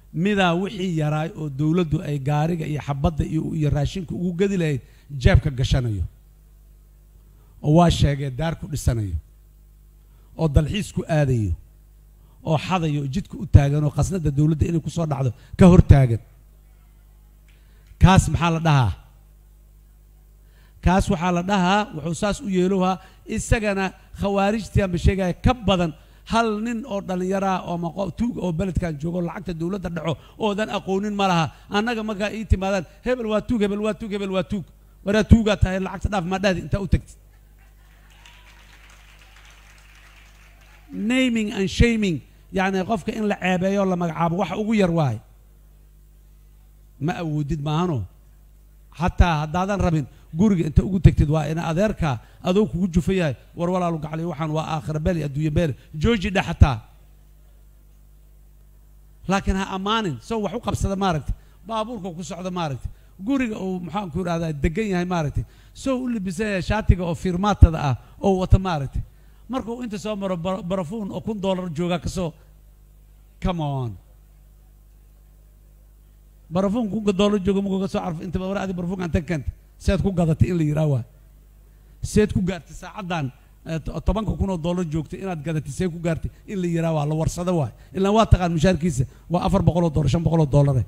midaa wixii yaraay oo dowladdu ay gaariga iyo xabadda iyo iyo raashinka ugu gedi lahayd jeebka gashanayo oo waa sheegee daar ku dhisanayo oo dalxiis ku aadayo oo xadayo oo jidka u taagan oo khasnadda dowladda inay ku soo dhacdo ka hor taagan kaas maxaa la dhahaa kaas waxaa la dhahaa wuxuu saas u yeelohaa isagana khawaarijtii ama sheegaya ka badan hal nin oo dhallinyaraah oo maqo tuug oo beledkan joogo lacagta dowladda dhaco oodan aqoonin ma laha annaga markaa ii timaadaan hebel waa tuug hebel waa tuug hebel waa tuug waraa tuugaa tahay lacagta dhaaf maa dhahdi intaa u tagtid naming and shaming yacni qofka in la ceebeeyo la magacaabo wax ugu yar waaye ma awoodid maahano xataa haddaadan rabin guriga inta ugu tegtid waa ina adeerkaa adoo kugu jufa yahay war walaalu gacli waxaan waa aakhira beeli adduunye beeli jooji dhe xataa laakiin ha ammaanin sow wax u qabsada maaragtay baabuurka ku socda maaragtay guriga uu maxaan ku idhahdaa degan yahay maaragtay sow u libisan yahay shaatiga oo fiirmaatada ah oo wata maaragtay markuu inta soo maro bara- barafuun oo kun doolar joogaa kasoo come on barafuun kunka doolar jooga markuu kasoo carfo inta war adi barafuunka anta keenta seed ku gadatay in la yidhaah waa seed ku gaartay saacaddan eh, to- tobanka kun oo doolar joogtay inaad gadatay see ku gaartay in la yidhaah waa la warsado waay ilaa waa taqaan mushaarkiisa waa afar boqol oo doolar shan boqol oo doolare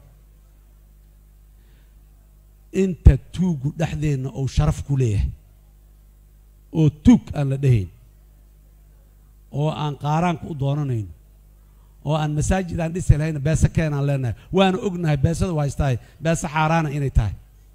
inta tuugu dhexdeenna uu sharaf ku leeyahay oo tuug aan la dhehayn oo aan qaaraanka u doonanayno oo aan masaajid aan dhisi lahayna beese keenaan leenahay waana ognahay beesada waa haystahay beese xaaraana inay tahay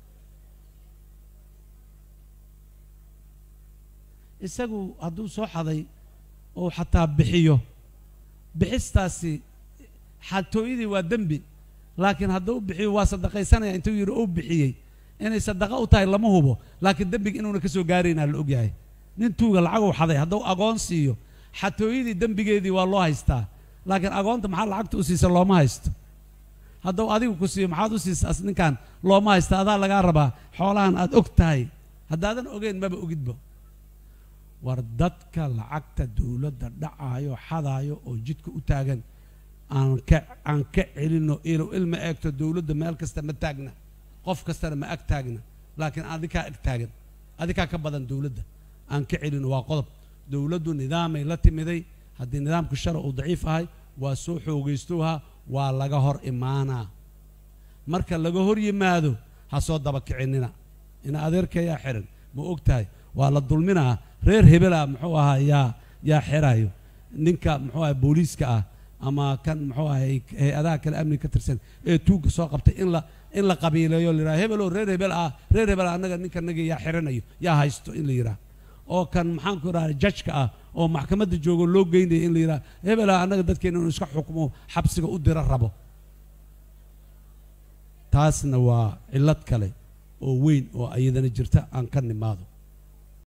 isagu hadduu soo xaday oo xataa bixiyo bixistaasi xatooyadii waa dembi laakiin hadduu bixiyo waa sadaqaysanaya intuu yidhi uu bixiyey inay sadaqa u tahay lama hubo laakiin dembiga inuuna ka soo gaaraynaa la ogyahay nin tuuga lacaguu xaday hadduu agoon siiyo xatooyadii dembigeedii waa loo haystaa laakiin agoonta maxaa lacagta u siisa looma haysto hadduu adigu ku siiyo maxaad u siisa as ninkan looma haysta adaa lagaa rabaa xoolahan aad og tahay haddaadan ogeyn maba ogidba war dadka lacagta dowladda dhacaayo xadaayo oo jidka u taagan aan ka aan ka celino ilo ilma eegto dowladda meel kasta ma taagna qof kastana ma ag taagna laakiin adikaa ag taagan adikaa ka badan dowladda aan ka celino waa qodob dowladdu nidaamay la timiday haddii nidaamku shara uu daciif ahay waa soo xoogaystowha waa laga hor imaanaa marka laga hor yimaado ha soo daba kicinina ina adeerkayaa xiran ma og tahay waa la dulminaa reer hebela muxuu ahaa yaa yaa xirayo ninka muxuu ahay booliiska ah ama kan muxuu ahay hay-adaha kale amniga ka tirsan ee tuugga soo qabtay in la in la qabiileeyo la yidhaha hebeloo reer hebel ah reer hebel annaga ninka naga yaa xiranayo yaa haysto in la yidhaha oo kan maxaan ku idhaha jajka ah oo maxkamadda joogo loo geynaya in la yidhaha hebela annaga dadkeena inuu iska xukmo xabsiga u dira rabo taasna waa cillad kale oo weyn oo iyadana jirta aan ka nimaado